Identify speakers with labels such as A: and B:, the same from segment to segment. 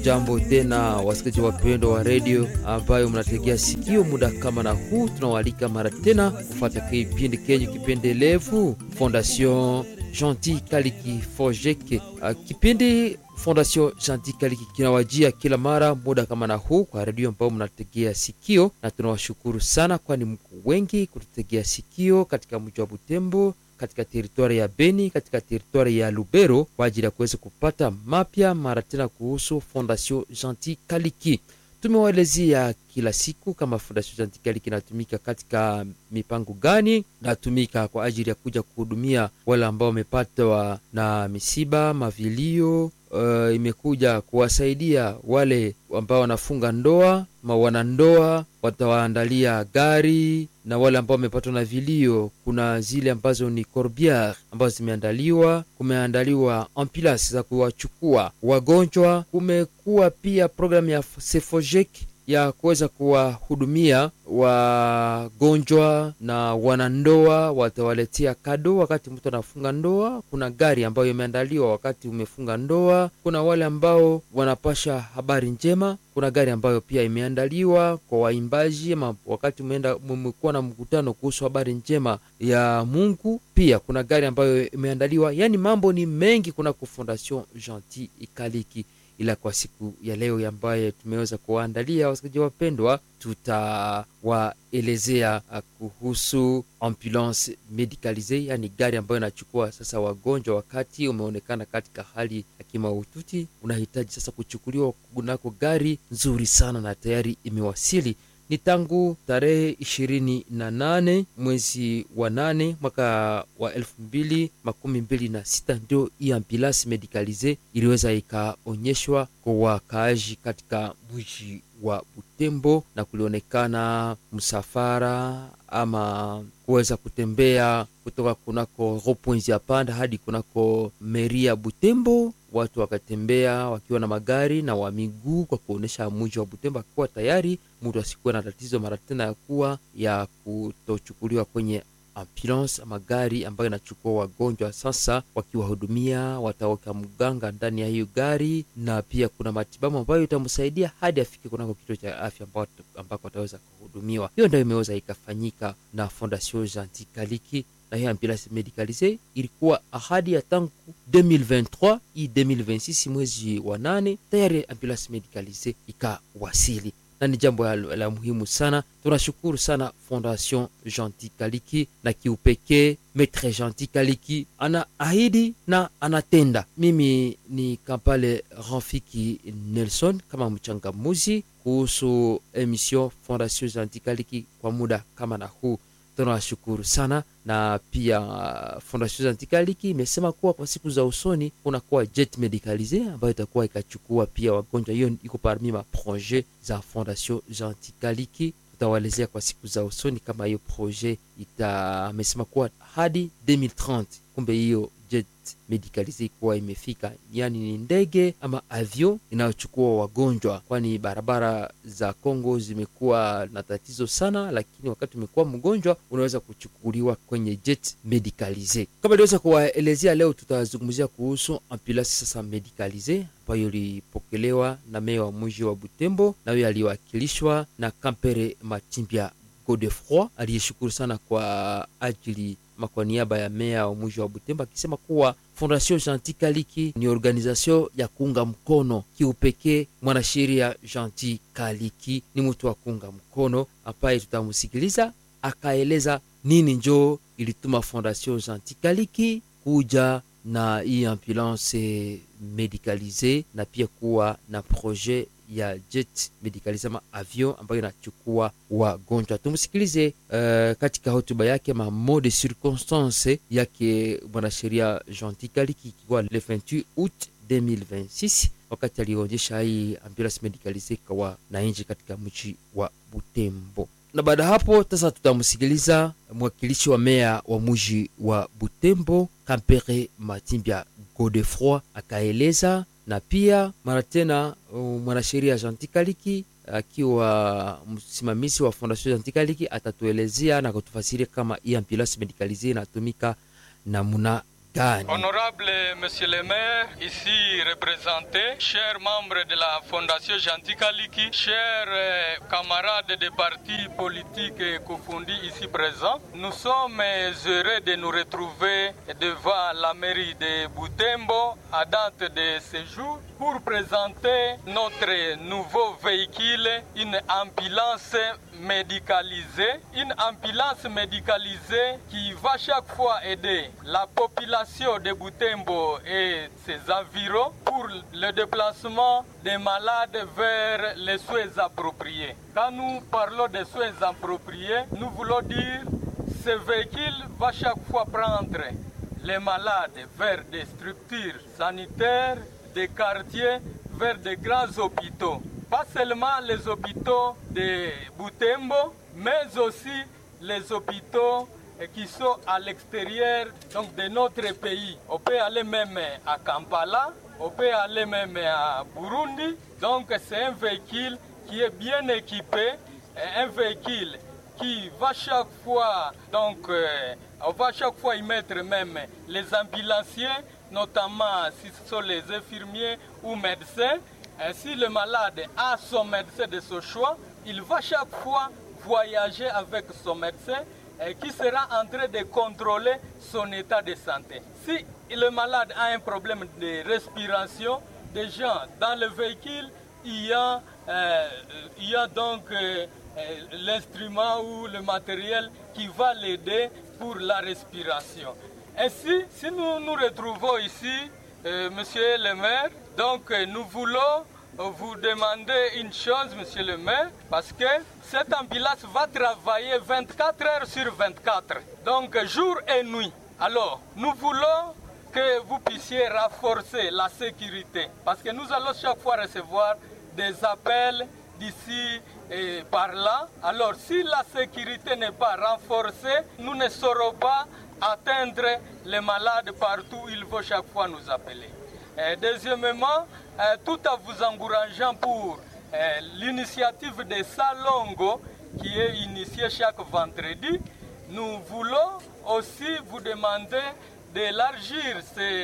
A: Hamjambo tena wasikilizaji wapendwa wa redio ambayo mnategea sikio muda kama na huu, tunawaalika mara tena kufata kipindi kenyu kipendelevu Fondation Gentil Kaliki Fojeke. Kipindi Fondation Gentil Kaliki kinawajia kila mara muda kama na huu kwa redio ambayo mnategea sikio, na tunawashukuru sana, kwani mko wengi kututegea sikio katika mji wa Butembo katika teritwari ya Beni, katika teritwari ya Lubero kwa ajili ya kuweza kupata mapya mara tena kuhusu Fondation Gentil Kaliki. Tumewaelezea kila siku kama Fondation Gentil Kaliki inatumika katika mipango gani, natumika kwa ajili ya kuja kuhudumia wale ambao wamepatwa na misiba, mavilio. Uh, imekuja kuwasaidia wale ambao wanafunga ndoa ma wanandoa, watawaandalia gari na wale ambao wamepatwa na vilio, kuna zile ambazo ni corbiere ambazo zimeandaliwa. Kumeandaliwa ambulance za kuwachukua wagonjwa. Kumekuwa pia programu ya Sefojek ya kuweza kuwahudumia wagonjwa na wanandoa, watawaletea kado wakati mtu anafunga ndoa. Kuna gari ambayo imeandaliwa wakati umefunga ndoa. Kuna wale ambao wanapasha habari njema. Kuna gari ambayo pia imeandaliwa kwa waimbaji ama wakati umeenda mmekuwa na mkutano kuhusu habari njema ya Mungu. Pia kuna gari ambayo imeandaliwa, yaani mambo ni mengi kuna ku Fondation Gentil Kaliki ila kwa siku ya leo ambaye tumeweza kuwaandalia wasikilizaji wapendwa, tutawaelezea kuhusu ambulance medicalise, yani gari ambayo inachukua sasa wagonjwa wakati umeonekana katika hali ya kimaututi, unahitaji sasa kuchukuliwa kunako gari nzuri sana na tayari imewasili ni tangu tarehe ishirini na nane mwezi wa nane mwaka wa elfu mbili makumi mbili na sita ndio hii ambulance medicalise iliweza ikaonyeshwa kwa wakaaji katika mji wa Butembo, na kulionekana msafara ama kuweza kutembea kutoka kunako ropoinzi ya panda hadi kunako meri ya Butembo. Watu wakatembea wakiwa na magari na wa miguu kwa kuonyesha mji wa Butembo akiwa tayari, mtu asikuwa na tatizo mara tena ya kuwa ya kutochukuliwa kwenye ambulance magari ambayo inachukua wagonjwa sasa, wakiwahudumia wataweka mganga ndani ya hiyo gari, na pia kuna matibabu ambayo itamsaidia hadi afike kunako kituo cha afya ambako ataweza kuhudumiwa. Hiyo ndio imeweza ikafanyika na Fondation Gentil Kaliki na hiyo ambulance medicalise ilikuwa ahadi ya tangu 2023 hii 2026 mwezi wa nane tayari ambulance medicalise ikawasili na ni jambo la muhimu sana. Tunashukuru sana Fondation Gentil Kaliki na kiupekee Maitre Gentil Kaliki ana ahidi na anatenda. Mimi ni Kampale Rafiki Nelson kama mchangamuzi kuhusu emission Fondation Gentil Kaliki kwa muda kama na huu tunawashukuru sana na pia Fondation Gentil Kaliki imesema kuwa kwa siku za usoni kunakuwa jet medicalise ambayo itakuwa ikachukua pia wagonjwa. Hiyo iko parmi ma projet za Fondation Gentil Kaliki. Tutawaelezea kwa siku za usoni kama hiyo projet ita, amesema kuwa hadi 2030 kumbe hiyo jet medicalise ikuwa imefika, yani ni ndege ama avion inayochukua wagonjwa, kwani barabara za Kongo zimekuwa na tatizo sana, lakini wakati umekuwa mgonjwa unaweza kuchukuliwa kwenye jet medicalise. Kama iliweza kuwaelezea leo, tutazungumzia kuhusu ambulance sasa medicalise ambayo ilipokelewa na meya wa mji wa Butembo, na huyo aliwakilishwa na Kampere Matimbya Godefroy aliyeshukuru sana kwa ajili kwa niaba ya meya wa mji wa Butembo akisema kuwa Fondation Gentil Kaliki ni organization ya kuunga mkono kiupekee mwanasheria Gentil Kaliki. Ni mtu wa kuunga mkono ambaye tutamsikiliza akaeleza nini njoo ilituma Fondation Gentil Kaliki kuja na hii ambulance medicalise na pia kuwa na projet ya jet medicalise ama avion ambayo inachukua wagonjwa. Tumsikilize uh, katika hotuba yake ma mot de circonstance yake mwanasheria Gentil Kaliki ikiwa le 28 août 2026 wakati alionyesha hii ambulance medicalise kwa wananchi katika mji wa Butembo na baada ya hapo sasa tutamsikiliza mwakilishi wa meya wa mji wa Butembo Kampere Matimbya Godefroy akaeleza, na pia mara tena mwanasheria Gentil Kaliki akiwa msimamizi wa Fondation Gentil Kaliki atatuelezea na kutufasiria kama hii ambulance medicalise inatumika namna gani?
B: Honorable Monsieur le maire, ici représenté, chers membres de la Fondation Gentil Kaliki, chers euh, camarades des partis politiques confondus ici présents, nous sommes heureux de nous retrouver devant la mairie de Boutembo à date de ce jour pour présenter notre nouveau véhicule, une ambulance médicalisée, une ambulance médicalisée qui va chaque fois aider la population de Boutembo et ses environs pour le déplacement des malades vers les soins appropriés. Quand nous parlons des soins appropriés, nous voulons dire ce véhicule va chaque fois prendre les malades vers des structures sanitaires, des quartiers, vers des grands hôpitaux. Pas seulement les hôpitaux de Boutembo, mais aussi les hôpitaux qui sont à l'extérieur donc de notre pays. On peut aller même à Kampala, on peut aller même à Burundi. Donc c'est un véhicule qui est bien équipé, un véhicule qui va chaque fois, donc euh, on va chaque fois y mettre même les ambulanciers, notamment si ce sont les infirmiers ou médecins. Et si le malade a son médecin de son choix, il va chaque fois voyager avec son médecin et qui sera en train de contrôler son état de santé. Si le malade a un problème de respiration, déjà dans le véhicule, il y a, euh, il y a donc euh, l'instrument ou le matériel qui va l'aider pour la respiration. Ainsi, si nous nous retrouvons ici, euh, monsieur le maire, donc nous voulons vous demander une chose, monsieur le maire, parce que cette ambulance va travailler 24 heures sur 24, donc jour et nuit. Alors, nous voulons que vous puissiez renforcer la sécurité, parce que nous allons chaque fois recevoir des appels d'ici et par là. Alors, si la sécurité n'est pas renforcée, nous ne saurons pas atteindre les malades partout où il faut chaque fois nous appeler. Et deuxièmement, tout en vous encourageant pour l'initiative de Salongo qui est initiée chaque vendredi, nous voulons aussi vous demander d'élargir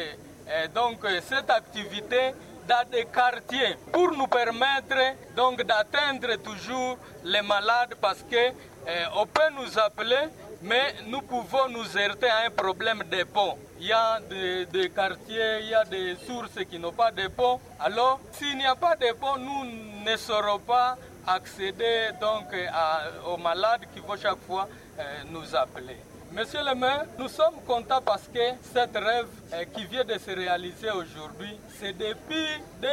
B: donc cette activité dans des quartiers pour nous permettre donc d'atteindre toujours les malades parce que eh, on peut nous appeler mais nous pouvons nous heurter à un problème de pont. Il y a des, des quartiers, il y a des sources qui n'ont pas de pont. Alors, s'il n'y a pas de pont, nous ne saurons pas accéder donc à, aux malades qui vont chaque fois euh, nous appeler. Monsieur le maire, nous sommes contents parce que cette rêve euh, qui vient de se réaliser aujourd'hui, c'est depuis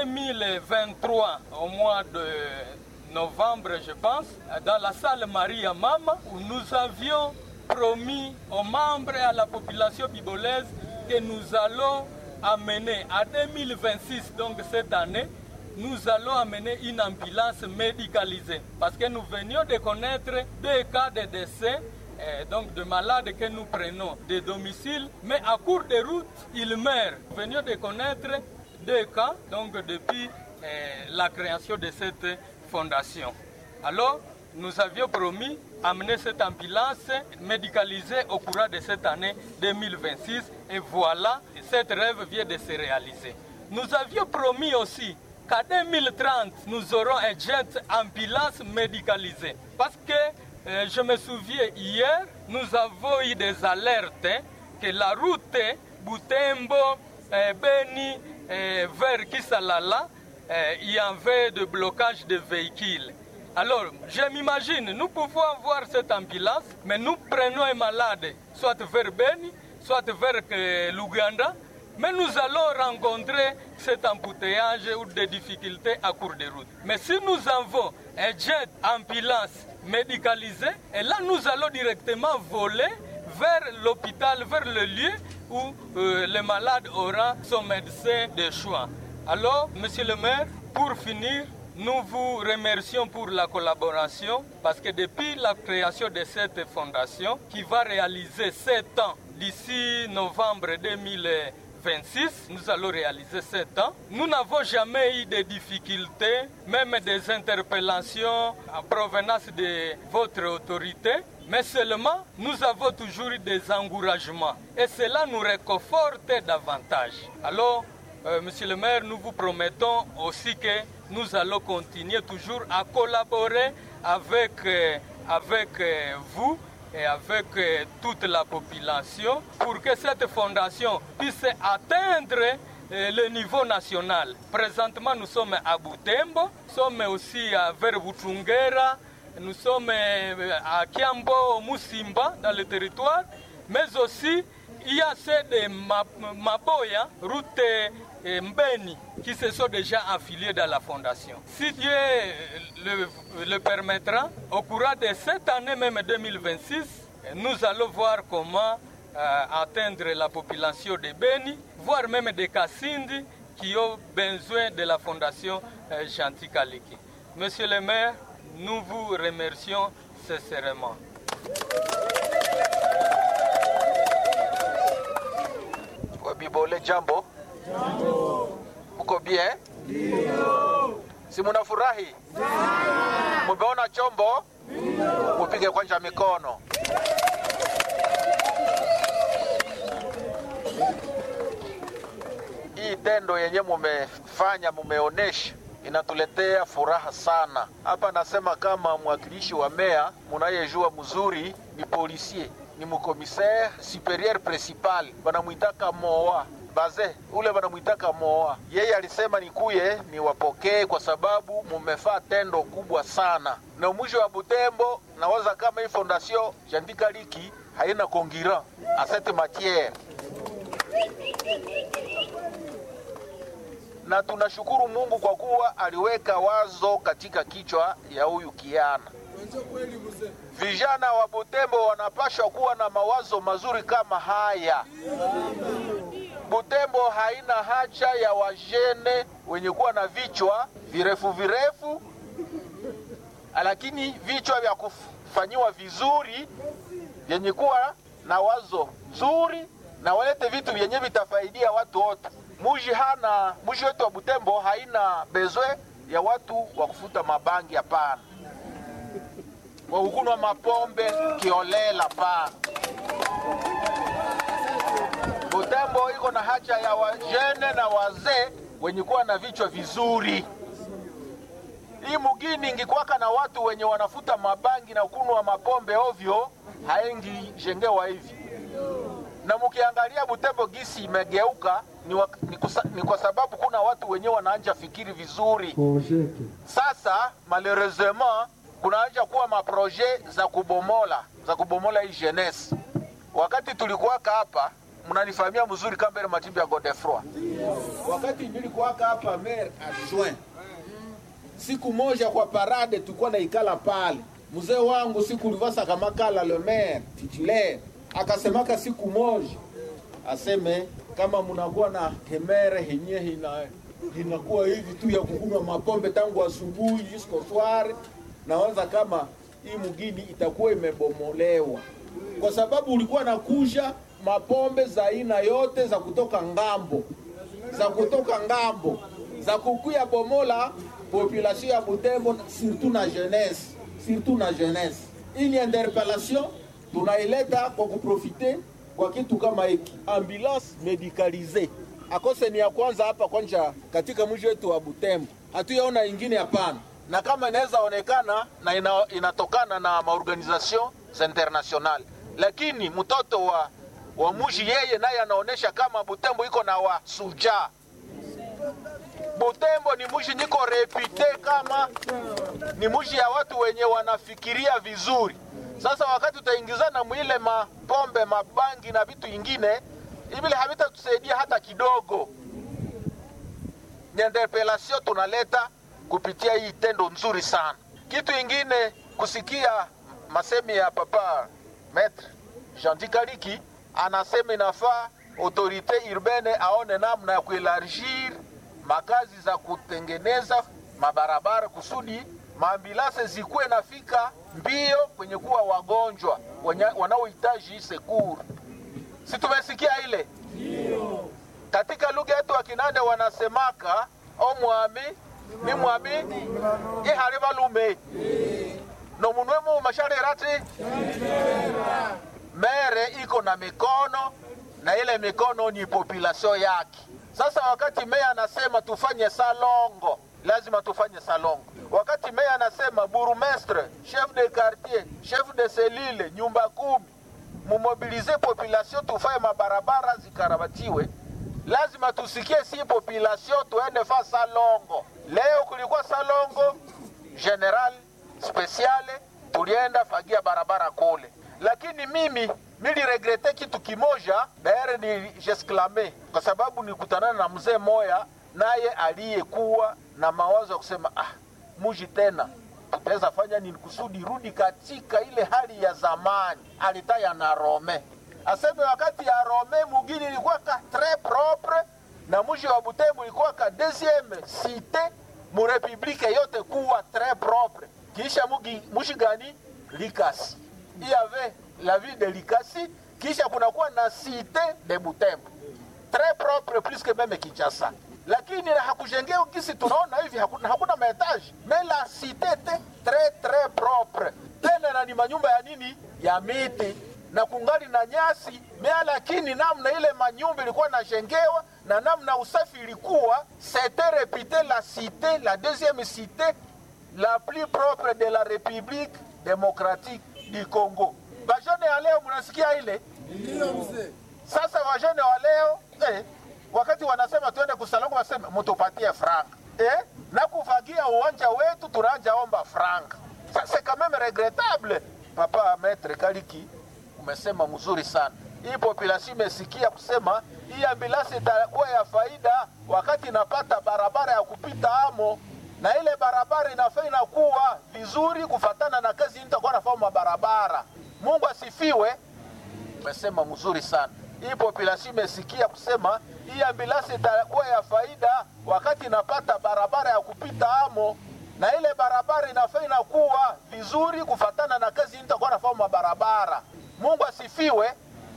B: 2023, au mois de novembre, je pense, dans la salle Maria Mama, où nous avions promis aux membres et à la population bibolaise que nous allons amener à 2026, donc cette année, nous allons amener une ambulance médicalisée. Parce que nous venions de connaître deux cas de décès eh, donc de malades que nous prenons des domiciles, mais à cours de route, ils meurent. Nous venions de connaître deux cas, donc depuis eh, la création de cette fondation. Alors, nous avions promis amener cette ambulance médicalisée au courant de cette année 2026 et voilà, cette rêve vient de se réaliser. Nous avions promis aussi qu'à 2030, nous aurons un jet ambulance médicalisé. Parce que euh, je me souviens hier, nous avons eu des alertes hein, que la route Boutembo, euh, Beni euh, vers Kisalala, il y avait de blocage de véhicules. Alors, je m'imagine, nous pouvons avoir cette ambulance, mais nous prenons un malade, soit vers Beni, soit vers euh, l'Ouganda, mais nous allons rencontrer cet embouteillage ou des difficultés à cours de route. Mais si nous avons un jet ambulance médicalisé, et là nous allons directement voler vers l'hôpital, vers le lieu où euh, le malade aura son médecin de choix. Alors, monsieur le maire, pour finir, nous vous remercions pour la collaboration parce que depuis la création de cette fondation qui va réaliser 7 ans d'ici novembre 2026, nous allons réaliser 7 ans. Nous n'avons jamais eu de difficultés, même des interpellations en provenance de votre autorité, mais seulement nous avons toujours eu des encouragements et cela nous réconforte davantage. Alors, euh, Monsieur le maire, nous vous promettons aussi que nous allons continuer toujours à collaborer avec, euh, avec euh, vous et avec euh, toute la population pour que cette fondation puisse atteindre euh, le niveau national. Présentement, nous sommes à Butembo, nous sommes aussi à Verbutungera, nous sommes euh, à Kiambo, Musimba, dans le territoire, mais aussi il y a ceux de Ma- Maboya, route et Mbeni, qui se sont déjà affiliés dans la fondation. Si Dieu le, le permettra, au courant de cette année même 2026, nous allons voir comment euh, atteindre la population de Beni, voire même des Kassindi qui ont besoin de la fondation euh, Gentil Kaliki. Monsieur le maire, nous vous remercions sincèrement.
C: Wabibole, jambo. Mko bien? Si munafurahi? Mumeona chombo? Mupige kwanza mikono. Hii tendo yenye mumefanya, mumeonesha inatuletea furaha sana. Hapa nasema kama mwakilishi wa meya, munayejua mzuri ni policier, ni mkomisaire superieur principal, banamwitaka moa baze ule banamwitaka moa. Yeye alisema nikuye niwapokee kwa sababu mumefaa tendo kubwa sana, na mwisho wa Butembo nawaza kama hii fondation Jandika Liki haina kongira a cette matière na tunashukuru Mungu kwa kuwa aliweka wazo katika kichwa ya huyu kiana. Vijana wa Butembo wanapashwa kuwa na mawazo mazuri kama haya. Butembo haina haja ya wajene wenye kuwa na vichwa virefu virefu, lakini vichwa vya kufanyiwa vizuri vyenye kuwa na wazo nzuri na walete vitu vyenye vitafaidia watu wote. Muji hana muji wetu wa Butembo haina bezwe ya watu wa kufuta mabangi, hapana, wa kukunwa mapombe kiolela, hapana. Butembo iko na haja ya wajene na wazee wenye kuwa na vichwa vizuri. Hii mugini ingikwaka na watu wenye wanafuta mabangi na kunwa mapombe ovyo, haengi jengewa hivi. Na mukiangalia Butembo gisi imegeuka ni, wa, ni, kusa, ni kwa sababu kuna watu wenyewe wanaanja fikiri vizuri. Sasa malheureusement kunaanja kuwa maproje za kubomola za kubomola hii jeunesse. Wakati tulikuwaka hapa mnanifahamia mzuri kama Matimbi ya Godefroy. Wakati nilikuwaka hapa maire adjoint siku moja kwa parade tulikuwa naikala pale, mzee wangu siku livasa kamakala le maire titulaire akasemaka siku moja aseme kama mnakuwa na hemere henye hina inakuwa hivi tu ya kukunywa mapombe tangu asubuhi jusqu'au soir, nawaza kama hii mugini itakuwa imebomolewa, kwa sababu ulikuwa nakuja mapombe za aina yote za kutoka ngambo za kutoka ngambo za kukuya bomola population ya Butembo, surtout na jeunesse, surtout na jeunesse. Hii ni interpellation tunaileta kwa kuprofite kwa kitu kama hiki, ambulance medicalise akose ni ya kwanza hapa kwanza katika mji wetu wa Butembo, hatuyaona ingine hapana, na kama inaweza onekana na ina, inatokana na maorganisation international, lakini mtoto wa wa muji yeye naye anaonesha kama Butembo iko na wasuja. Butembo ni muji niko repite kama ni muji ya watu wenye wanafikiria vizuri. Sasa wakati utaingizana mwile mapombe, mabangi na vitu ingine ibile havitatusaidia hata kidogo. Ni interpellation tunaleta kupitia hii tendo nzuri sana. Kitu ingine kusikia masemi ya papa Maître Jean Kaliki anasema inafaa autorite urbane aone namna ya kuelargir makazi za kutengeneza mabarabara kusudi maambilase zikuwe nafika mbio kwenye kuwa wagonjwa wanaohitaji sekuru. Si tumesikia ile? katika lugha yetu wa Kinande wanasemaka omwami ni mwami ihali balume nomunwe mu masharerati mere iko na mikono na ile mikono ni population yake. Sasa wakati meya anasema tufanye salongo, lazima tufanye salongo. Wakati meya anasema burumestre, chef de quartier, chef de selile, nyumba kumi, mumobilize population tufanye mabarabara zikarabatiwe, lazima tusikie si population tuende fa salongo. Leo kulikuwa salongo general speciale, tulienda fagia barabara kule, lakini mimi niliregrete kitu kimoja daere ni jesklame kwa sababu nikutanana na mzee moya naye aliyekuwa na mawazo ya kusema ah, muji tena tutaweza fanya nini kusudi rudi katika ile hali ya zamani. Alitaya na Rome aseme wakati ya Rome mugini ilikuwa ka tres propre na muji wa Butembo ilikuwa ka deuxième cité mu republike yote kuwa tres propre. Kisha mugi, mushi gani Likasi il y avait la ville de Likasi, kisha kunakuwa na cité de Butembo très propre plus que même Kinshasa, lakini hakujengea kisi tunaona hivi, hakuna, hakuna maetaji mais la cité était très très propre, tena na ni manyumba ya nini ya miti na kungali na nyasi mea, lakini namna ile manyumba ilikuwa najengewa na namna usafi ilikuwa, c'était réputé la cité la deuxième cité la plus propre de la République démocratique du Congo. Vajene ya leo mnasikia ile? Sasa vajene wa leo eh, wakati wanasema tuende kusalongo, wasema mtupatie franka eh, na kufagia uwanja wetu tunaanja omba franka. Sasa quand même regrettable. Papa Maître Kaliki umesema mzuri sana. Hii population imesikia kusema hii ambulansi itakuwa ya faida wakati inapata barabara ya kupita amo na ile barabara inafaa inakuwa vizuri kufatana na kazi nitakuwa nafanya barabara. Mungu asifiwe. Umesema mzuri sana. Hii population imesikia kusema hii ambulansi itakuwa ya faida wakati inapata barabara ya kupita amo na ile barabara inafaa inakuwa vizuri kufatana na kazi nitakuwa nafanya barabara. Mungu asifiwe.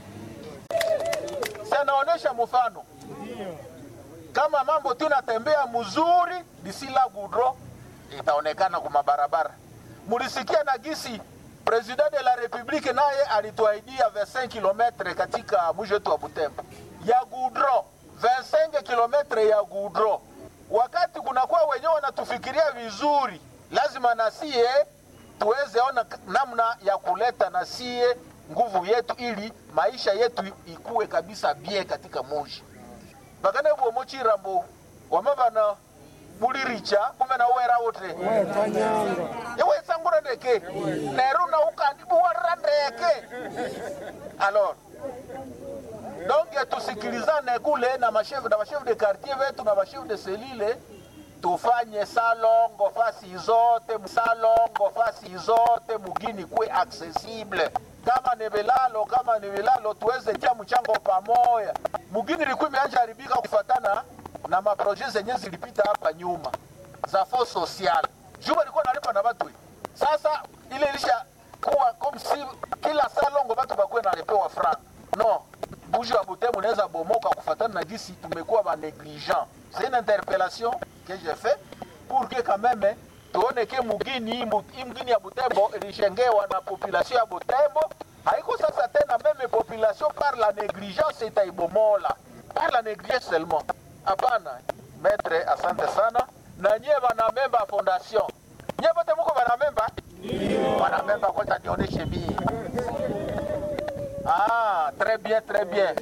C: Sanaonesha mfano kama mambo tu natembea mzuri disila gudro itaonekana kwa mabarabara. Mulisikia na gisi president de la republique naye alituahidia 25 km katika mji wetu wa Butembo ya gudro, 25 km ya gudro. Wakati kunakuwa wenyewe wanatufikiria vizuri, lazima nasie tuweze ona namna ya kuleta nasie nguvu yetu ili maisha yetu ikuwe kabisa bie katika muji bakana bwo muchirambo wamabana buliricha kume na wera wote yewe sangura ndeke nero na ukandi buwara ndeke alors donc tusikilizane kule na mashefu na mashefu de quartier wetu na mashefu de selile tufanye salongo fasi zote salongo fasi zote mugini kwe accessible kama ni vilalo kama ni vilalo tuweze tia mchango pamoja. Mugini ilikuwa imeanza haribika kufatana na maproje zenye zilipita hapa nyuma za fo social juba ilikuwa nalipa na watu. Sasa ile ilisha kuwa comme si kila salongo watu bakuwe nalipewa franc no buji wa Butembo unaweza bomoka kufatana na gisi tumekuwa ba negligent. C'est une interpellation que j'ai fait pour que quand même tuone ke mugini mugini ya Butembo ilishengewa na population ya Butembo, haiko sasa tena meme population par la négligence itaibomola par la négligence seulement. Hapana, maître, asante sana na nyie wanamemba fondation, nyie wote muko wanamemba wanamemba, kwanza nionyeshe mie. Ah, très bien, très bien.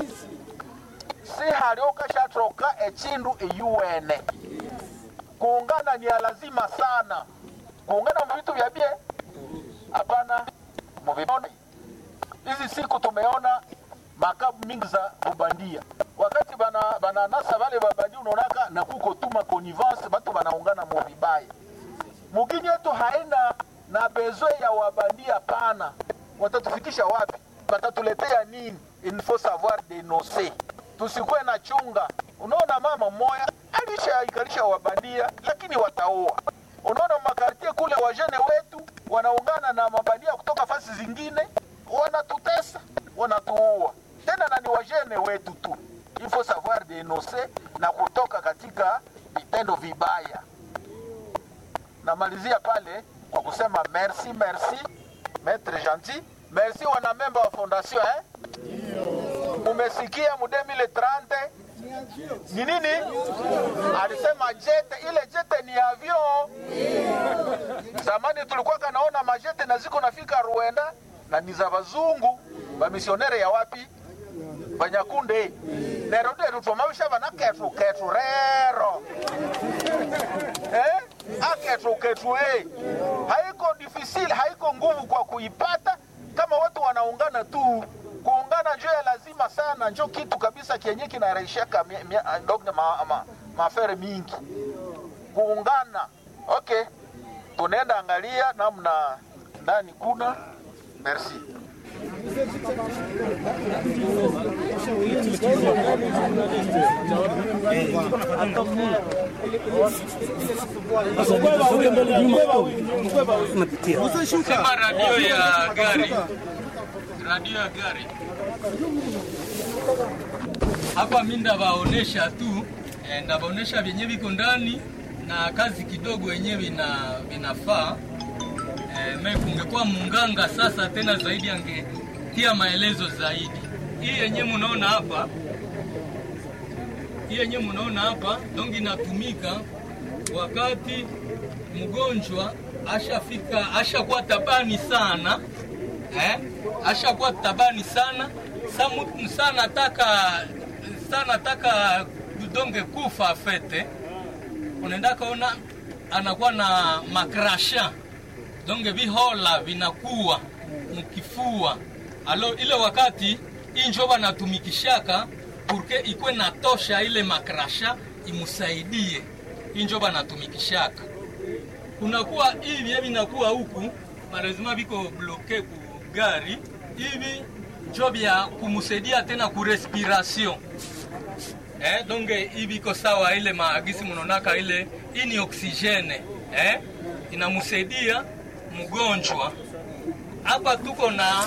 C: si haliokashatroka echindu eyuwene kuungana ni ya lazima sana kuungana muvitu vya bie hapana muvione hizi siku tumeona makabu mingi za ubandia wakati bana bananasa vale babandia unaonaka na kuko tuma connivence batu banaungana muvibaya mugini yetu haina na bezwe ya wabandia pana watatufikisha wapi batatuletea nini il faut savoir denoncer tusikuwe na chunga. Unaona, mama mmoya alishaikalisha wabandia, lakini wataua. Unaona makartie kule, wajene wetu wanaungana na mabandia kutoka fasi zingine, wanatutesa, wanatuua tena, na ni wajene wetu tu. Il faut savoir denonse na kutoka katika vitendo vibaya. Namalizia pale kwa kusema merci merci maître gentil, merci wanamemba wa fondation eh? Umesikia mu 2030 ni nini? Alisema jete, ile jete ni avion. Zamani tulikuwa kanaona majete na ziko nafika Rwanda na ni za bazungu bamisionere ya wapi banyakunde nero nderu twamawisha bana ketu ketu rero eh? aketu ketu eh. haiko difficile haiko nguvu kwa kuipata kama watu wanaungana tu kuungana njo ya lazima sana njo kitu kabisa kenye kinaraishaka ndogne ma, ma, mafere mingi kuungana okay tunaenda angalia namna ndani kuna merci
B: Sema radio ya gari, radio ya gari hapa, mi ndabaonesha tu eh, ndabaonesha vyenye viko ndani na kazi kidogo yenyewe vina vinafaa eh, me kungekuwa munganga sasa tena zaidi angetia maelezo zaidi. Hii yenye munaona hapa, hii yenye munaona hapa dongi inatumika wakati mgonjwa ashafika ashakuwa tabani sana eh? ashakuwa tabani sana samu, sana taka sana taka donge kufa fete unaenda kaona anakuwa na makrasha donge vihola vinakuwa mkifua alo ile wakati injo banatumikishaka purke ikwe natosha ile makrasha imusaidie injo banatumikishaka kunakuwa hivi vinakuwa huku malazima viko bloke ku gari hivi njo vya kumusaidia tena ku respiration eh, donge hivi iko sawa ile maagisi mnaonaka ile hii ni oksijene eh, inamusaidia mgonjwa hapa tuko na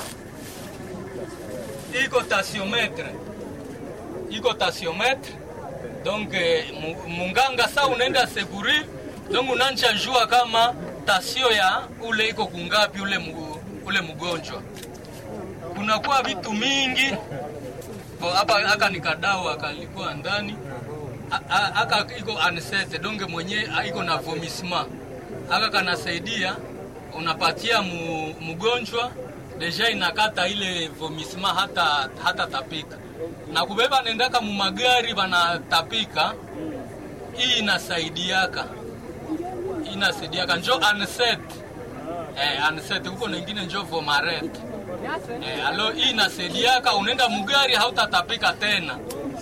B: iko tasiometre iko tasiometre donc munganga sa unaenda segurir donc unancha jua kama tasio ya ule iko kungapi ule, mugu, ule mgonjwa. Kunakuwa vitu mingi hapa, aka ni kadawa kalikuwa ndani aka iko anesete donge mwenye iko na vomissement aka kanasaidia unapatia mu, mgonjwa deja inakata ile vomissement hata, hata tapika na kubeba nendaka mu magari banatapika, hii inasaidiaka inasaidiaka njo anset eh, anset huko nengine njo vomaret eh, alo hii inasaidiaka unaenda mugari hautatapika tena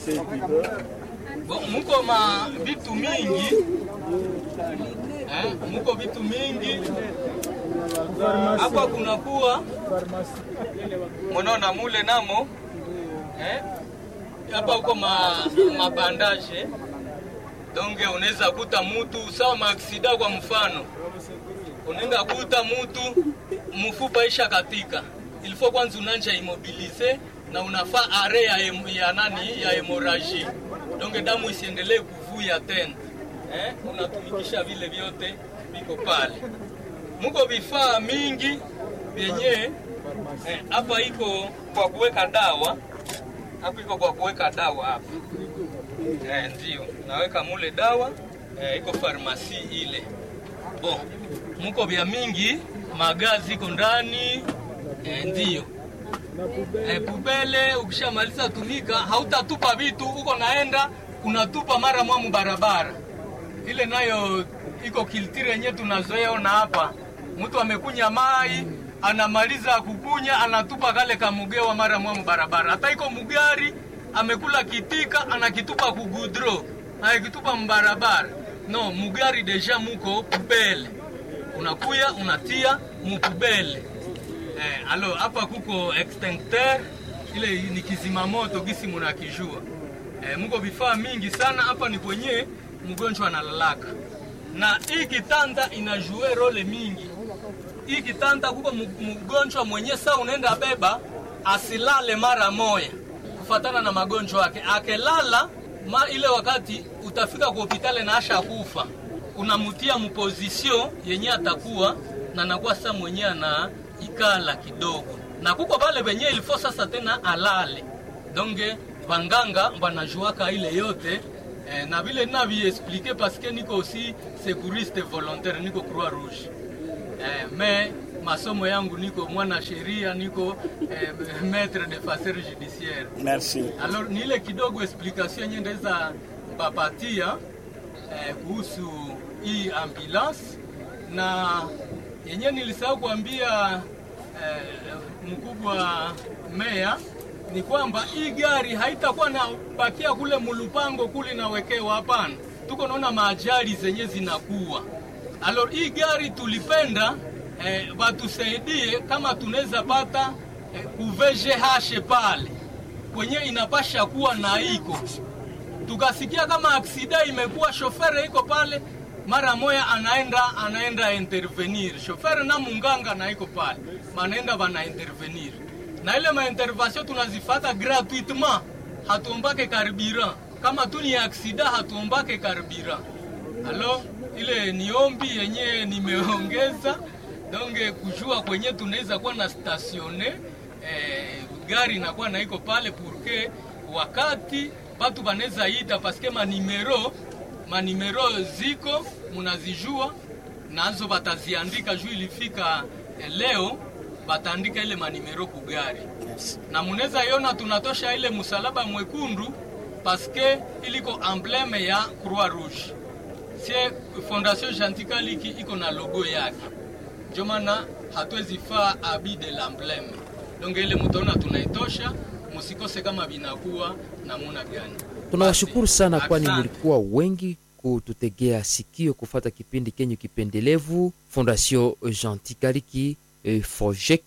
B: Bo, muko ma vitu mingi eh, muko vitu mingi hapa kunakuwa mnaona mule namo eh, hapa huko ma, mabandaje donge unaweza kuta mutu sawa maaksida. Kwa mfano, unaenda kuta mutu mfupa isha katika, ilifo kwanza unanja imobilize na unafaa are ya, em, ya nani ya hemoraji, donge damu isiendelee kuvuya tena eh, unatumikisha vile vyote viko pale. Muko vifaa mingi vyenye hapa eh, iko kwa kuweka dawa hapa, iko kwa kuweka dawa hapa Eh, ndio naweka mule dawa eh, iko farmasi ile bo, muko vya mingi magazi iko ndani eh, ndio eh, pubele. Ukishamaliza tumika, hautatupa vitu uko naenda unatupa mara mwamu barabara ile, nayo iko kiltiri yenyewe tunazoea ona hapa. Mtu amekunya mai anamaliza kukunya anatupa kale kamugewa mara mwamu barabara, hata iko mugari amekula kitika anakitupa kugudro anakitupa mbarabara. No, mugari deja muko pubele, unakuya unatia mupubele. Eh, alo hapa kuko extincteur ile ni kizima moto gisi munakijua. Eh, muko vifaa mingi sana hapa, ni kwenye mgonjwa analalaka, na hii kitanda inajue role mingi. Hii kitanda kuko mgonjwa mwenye saa unaenda beba asilale mara moya kufatana na magonjwa yake. Akelala ma ile wakati utafika kwa hospitali na asha kufa, unamutia mposition yenye atakuwa na nakuwa sasa mwenye ana ikala kidogo, na kuko bale benye ilifo sasa tena alale donge banganga banajuaka ile yote eh, na vile naviexplike paske niko aussi secouriste volontaire, niko Croix Rouge eh, me masomo yangu niko mwana sheria, niko eh, maître de facer judiciaire.
D: Merci.
B: Alors ni ile kidogo explication yenye ndaweza bapatia eh, kuhusu hii ambulance na yenye nilisahau kuambia eh, mkubwa meya ni kwamba hii gari haitakuwa na bakia kule mulupango kule nawekewa, hapana. Tuko naona maajali zenye zinakuwa. Alors hii gari tulipenda eh, batusaidie kama tunaweza pata eh, kuvgh pale kwenye inapasha kuwa na iko tukasikia kama aksida imekuwa, shofere iko pale, mara moya anaenda anaenda intervenir shofere na munganga na iko pale, manaenda bana intervenir na ile maintervention tunazifata gratuitement, hatuombake carburant. Kama tu ni aksida hatuombake carburant. Alo, ile ni ombi yenye nimeongeza donge kujua kwenye tunaweza kuwa na statione eh, gari inakuwa na iko pale purke wakati batu banaweza ita paske manimero manimero ziko munazijua nazo bataziandika juu ilifika eh, leo bataandika ile manimero kugari na munaweza iona tunatosha ile msalaba mwekundu paske iliko embleme ya Croix Rouge sie Fondation Jantikaliki iko na logo yake, ndio maana hatuwezi faa abi de l'embleme. Donc ile mutaona tunaitosha, musikose kama binakuwa namuna gani.
A: tunawashukuru sana kwani
B: Asante.
A: mlikuwa wengi kututegea sikio kufata kipindi kenyu kipendelevu fondation gentil kaliki eh, fojek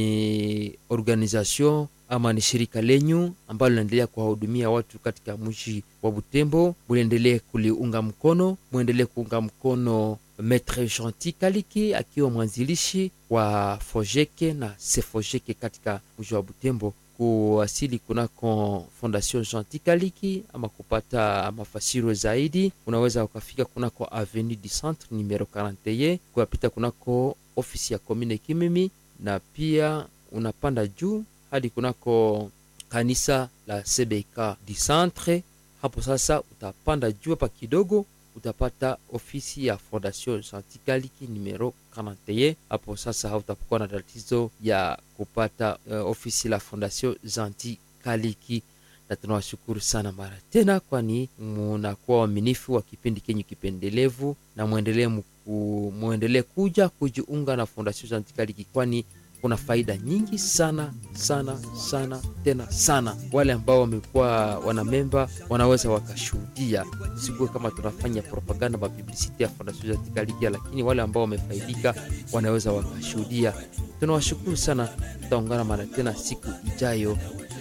A: ni organisation ama ni shirika lenyu ambalo linaendelea kuwahudumia watu katika mji wa butembo muliendelee kuliunga mkono mwendelee kuunga mkono Maitre Gentil Kaliki akiwa mwanzilishi wa Fojeke na Sefojeke katika mji wa Butembo. Kuwasili kunako Fondation Gentil Kaliki ama kupata mafasiro zaidi, unaweza ukafika kunako Avenue du Centre numero 41 kuapita kunako ofisi ya commune Kimimi, na pia unapanda juu hadi kunako kanisa la CBK du Centre. Hapo sasa utapanda juu hapa kidogo utapata ofisi ya Fondation Gentil Kaliki numero 41. Hapo sasa hautakuwa na tatizo ya kupata uh, ofisi la Fondation Gentil Kaliki, na tunawashukuru sana mara tena, kwani munakuwa waaminifu wa kipindi kenyu kipendelevu, na mwendelee mku- mwendelee kuja kujiunga na Fondation Gentil Kaliki, kwani kuna faida nyingi sana sana sana tena sana. Wale ambao wamekuwa wanamemba wanaweza wakashuhudia, sikuwe kama tunafanya propaganda mapublicity ya Fondation Gentil Kaliki, lakini wale ambao wamefaidika wanaweza wakashuhudia. Tunawashukuru sana, tutaungana mara tena siku ijayo.